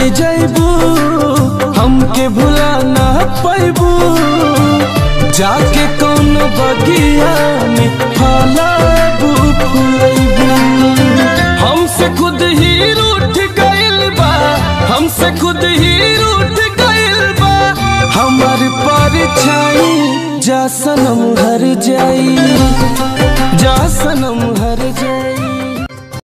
जैबू हमके भुला ना पैबू जाके कौन बगिया में फलाबू फुलैबू हमसे खुद ही रूठ गइल बा हमसे खुद ही रूठ गइल बा हमार परछाई जा सनम हर जाई जा सनम हर जाई